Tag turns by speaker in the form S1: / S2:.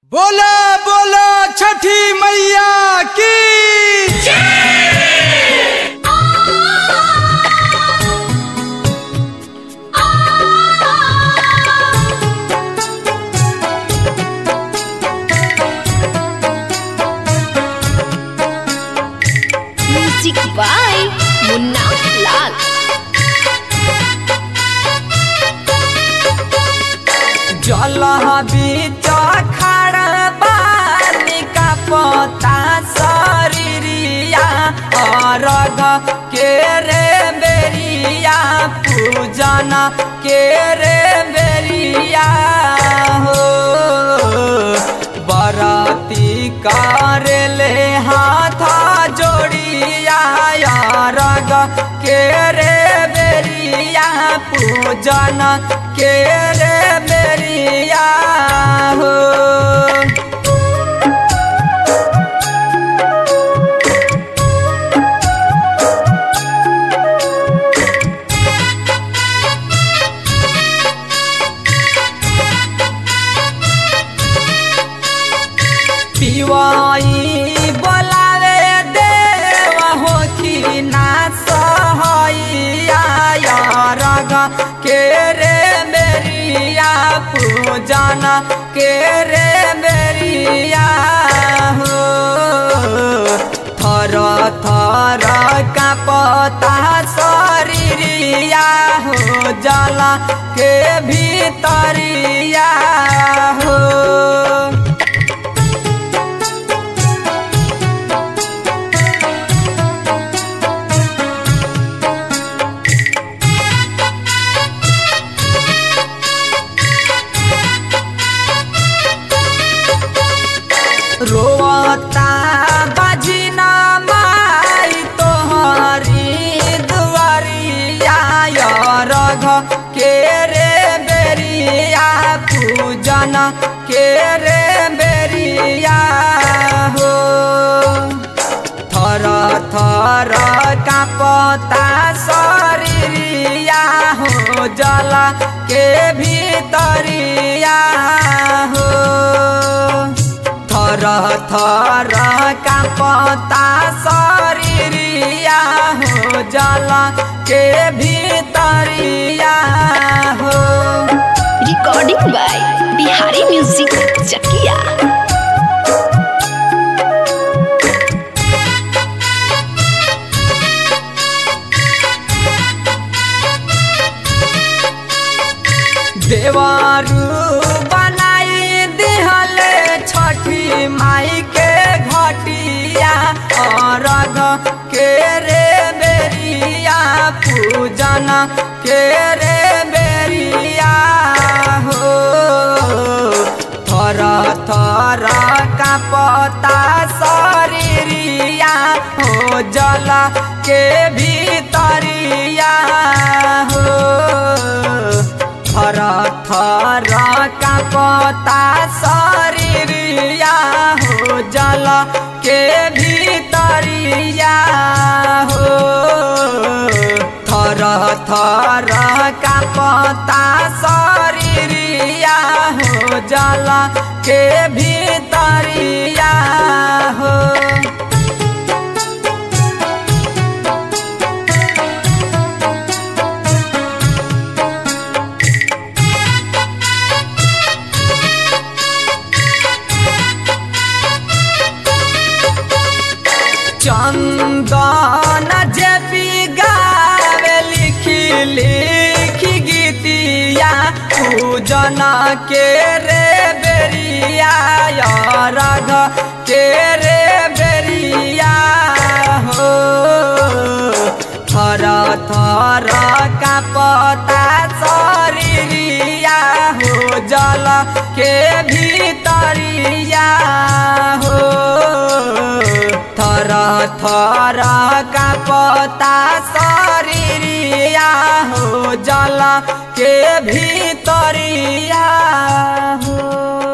S1: बोला बोला छठी मैया की
S2: म्यूजिक बाय मुन्ना लाल
S3: जल बीच खड़ बानी का पता शरीरिया अरग के रे बेरिया पूजन के रे बेरिया हो बरती करेले हाथ जोड़िया अरग के रे बेरिया पूजन के रे बेरिया हो पिवाई बोलावे देव हो कि ना सहैया रग के रे मेरिया पूजन के रे मेरिया हो थर थर का पता शरीरिया हो जल के भीतरिया हो रोता बजना माई तोहरी दुआरिया रघ के रे बेरिया पूजन के रे बेरिया हो थर थर का पता शरीरिया हो जल के भीतरिया हो थर थर का पता शरीरिया हो जल के भीतरिया हो
S2: recording by Bihari music Chakia
S3: देवारू बनाई दिहले छठी माई के घटिया अरग के रे बेरिया पूजन के रे बेरिया हो थर थर का पता शरीरिया हो जल के भीतरिया हो थर थर का पता शरीरिया हो जल के भीतरिया हो थर थर का पता शरीरिया हो जल के भीतरिया हो चंदन जेपी गावे लिखी लिखी गीतिया पूजन के रे बेरिया रघ के रे बेरिया हो थर थर का पता शरीरिया हो जल के भीतरिया हो थर थर का पता शरीरिया हो जल के भीतरिया हो